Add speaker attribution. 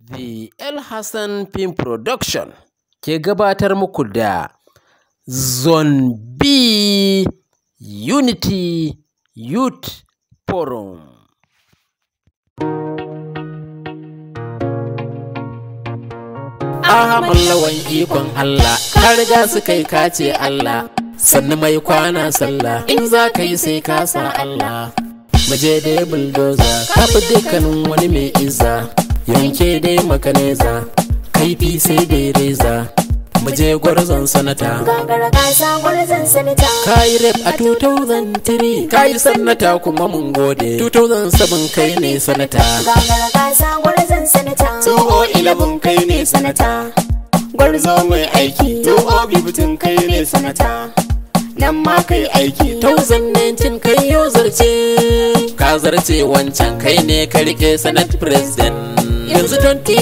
Speaker 1: The El Hassan Film Production ke gabatar muku da Zone B Unity Youth Forum. Ahmad lawan ikon Allah, ka riga su kai kace Allah, sannu mai kwana sallah, in za ka yi sai ka sa Allah. Maje dai bulldozer, ka fi dukkanin wani mai izza, yanke dai makaneza, kaifi sai dai reza. Muje gwarzon sanata.
Speaker 2: Gagara gasa gwarzon sanata.
Speaker 1: Kayi rep a 2003, kayi sanata kuma mun gode. 2007 kai ne sanata.
Speaker 2: Gagara gasa gwarzon sanata.
Speaker 3: Tsoho ilabin kai ne sanata Gwarzo mai aiki Tsoho bibitin kai ne sanata Nan ma kai aiki
Speaker 1: 2019 kai yau zarce ka zarce wancan kai ne ka rike senate president yanzu